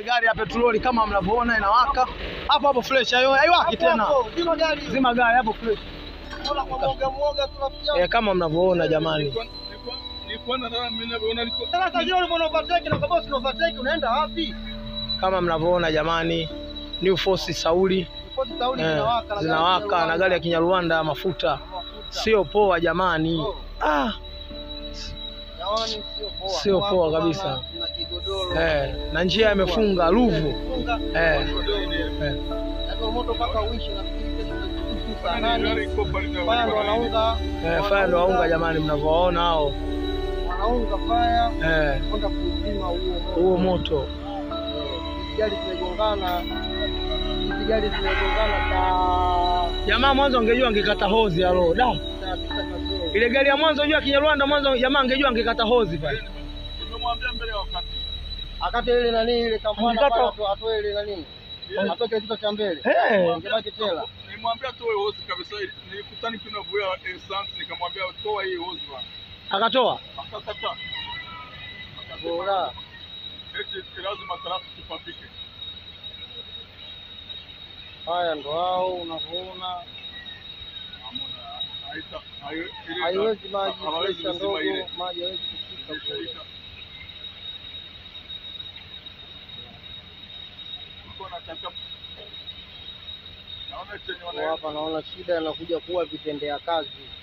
ile gari ya petroli kama mnavyoona inawaka hapo hapo fresh, hayo haiwaki tena. Zima gari. Zima gari hapo fresh. Mbona kwa mwoga mwoga tunafikia. Eh, kama mnavyoona jamani. Sasa zile ulivyo overtake na kama usio overtake unaenda wapi? Kama mnavyoona jamani, New Force Sauli Ripoti tauli eh, zinawaka na zinawaka na gari ya Kinyarwanda ya mafuta, sio poa jamani. Ah, Jamani sio poa. Sio Kwa poa hapo kabisa. mama, Tuna kigodoro. eh, na njia imefunga Ruvu Funga. eh, eh. Ndio moto mpaka uishi nafikiri kesho tutakutana saa nane. Faya ndo wanaunga. Eh, faya ndo waunga jamani, mnavyowaona hao Wanaunga faya eh, kwenda kuzima huo moto. huo moto Hizi gari zimegongana. Hizi gari zimegongana saa jamaa. Mwanzo angejua angekata hozi alo da saa tisa kasoro. ile gari ya mwanzo jua Kinyarwanda mwanzo, jamaa angejua angekata hozi pale. Akate ile nani ile kampana Mkata- pale atoe atoe ile nani. Atoke kitu cha mbele. Eh, Ingebaki tela. Nilimwambia toe hose kabisa, nilikutani tunavuya essence, nikamwambia toa hii hose bwana, akatoa akakataa. Bora. Eti lazima trafiki papike. Haya ndo hao unavyoona. Hamna, haita- hai- ile- Haiwezi maji hawawezi presha kuzima ndogo, ile. maji haiwezi kufika Isha- kule. isha. Uko nataka- naona chenye Kwa wana- hapa naona shida inakuja kuwa vitendea kazi.